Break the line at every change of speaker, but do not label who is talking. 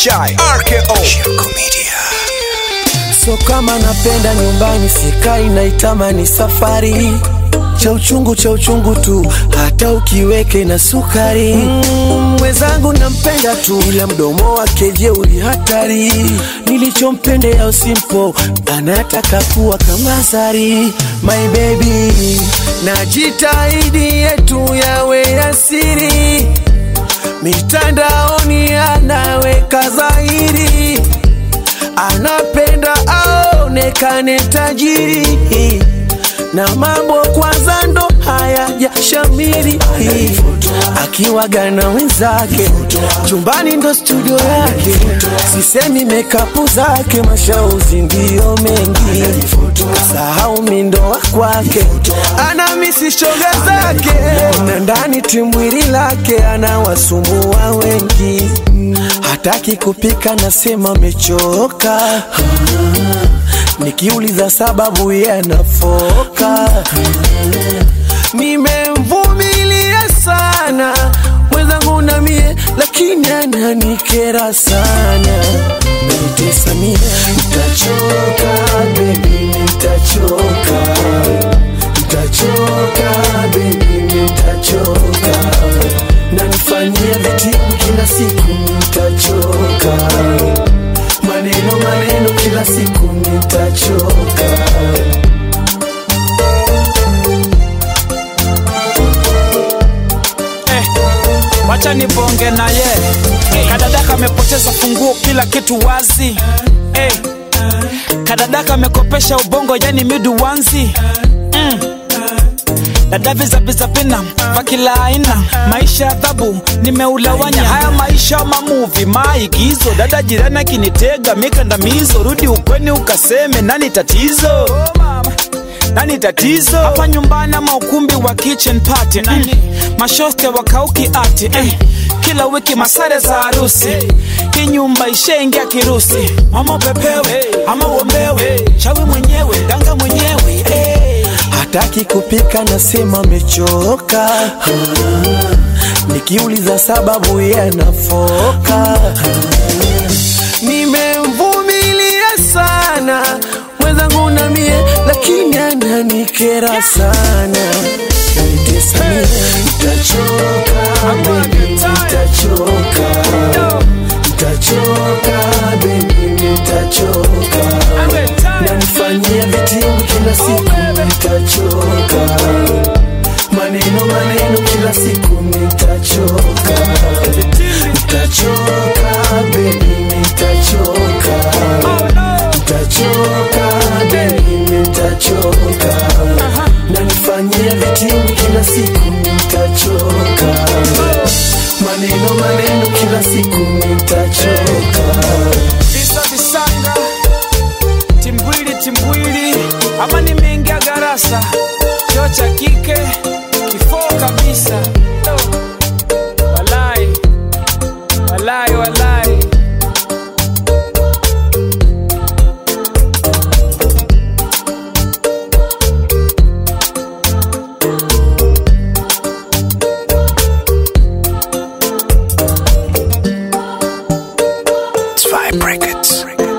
Chai RKO Shirko Media
So kama napenda nyumbani sikai naitamani safari cha uchungu cha uchungu tu hata ukiweke na sukari mm, mwenzangu nampenda tu ila mdomo wake jeuri hatari nilichompendea usimpo anataka kuwa kama Zari my baby najitahidi yetu yawe yasiri mitandaoni anaweka dhahiri anapenda aonekane tajiri na mambo kwanza ndo hayajashamiri akiwaga na wenzake chumbani ndo studio yake sisemi mekapu zake mashauzi ndiyo mengi sahau mindoa kwake ana misi shoga zake na ndani timwili lake anawasumbua wengi hataki kupika nasema mechoka nikiuliza sababu ye anafoka nimemvumilia sana mwenzangu na mie lakini ananikera sana menitesa mie ntachoka bebi nitachoka ntachoka bebi nitachoka nanifanyia vitibu kila siku nitachoka maneno maneno kila siku nitachoka
eh, wacha nibonge na ye kadadaka amepoteza funguo kila kitu wazi eh, kadadaka amekopesha ubongo yani miduwanzi mm. dada vizavizavina kwa kila aina maisha adhabu nimeulawanya haya maisha mamuvi maigizo dada jirani akinitega mikandamizo rudi ukweni ukaseme nani tatizo nani tatizo hapa nyumbani ama ukumbi wa kitchen party mm. mashoste wakauki ati eh. kila wiki masare za harusi hii nyumba ishaingia kirusi mama upepewe ama uombewe chawi mwenyewe danga mwenyewe eh.
hataki kupika nasema mechoka nikiuliza sababu ye anafoka nimemvumilia sana mwenzangu na mie lakini ananikera sana nanitesa mie nitachoka bebi nitachoka nitachoka bebi nitachoka nanifanyia vitimbi kila siku nitachoka maneno maneno kila siku nitachoka nitachoka bebi nitachoka nitachoka bebi nitachoka nanifanyia vitimbi kila siku nitachoka maneno maneno kila siku nitachoka
visa visanga timbwili timbwili ama nimeingia garasa choo cha kike kifoo kabisa walai walai walai
Zwei Brackets